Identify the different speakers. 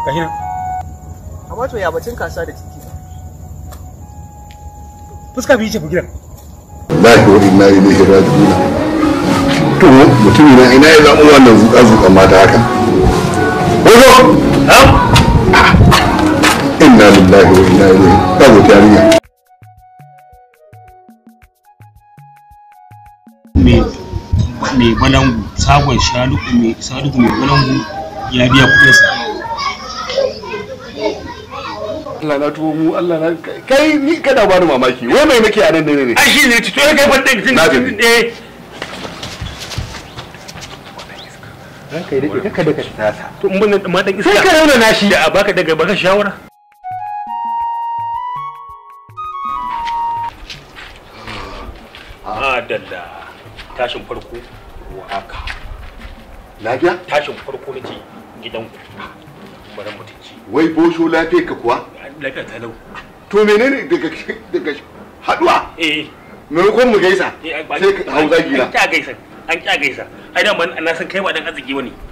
Speaker 1: gashi nan
Speaker 2: amma to ya bacin kasa da titi
Speaker 1: fuska biyu ce fa gidan
Speaker 3: wallahi wa inna ilaihi raji'un to mutumi na ina ya zamu wannan zuka zuka mata haka wazo inna lillahi wa inna ilaihi babu tariya
Speaker 1: mai mai balangu sagon shaluku mai saluku mai balangu ya biya kuɗinsa
Speaker 3: Allah na tuwo mu Allah na kai ni kada ba ni mamaki wai mai nake a nan ne ne
Speaker 1: ai shi ne to ya kai fadda
Speaker 3: Na tafi.
Speaker 1: eh
Speaker 4: ranka yi daɗe kaka daga tasa
Speaker 1: to in ban ma dan iska
Speaker 4: sai ka rauna nashi
Speaker 1: da a baka daga baka shawara Adalla tashin farko haka
Speaker 3: lafiya
Speaker 1: tashin farko na ce gidanku bari mutunci
Speaker 3: wai bosho lafiya ka kuwa
Speaker 1: lafiya talau
Speaker 3: to menene daga daga haduwa
Speaker 1: eh
Speaker 3: maimakon mu gaisa
Speaker 1: eh,
Speaker 3: sai ka hau zagi na
Speaker 1: an kya gaisa an kya gaisa ai da man na san kai ba dan arziki bane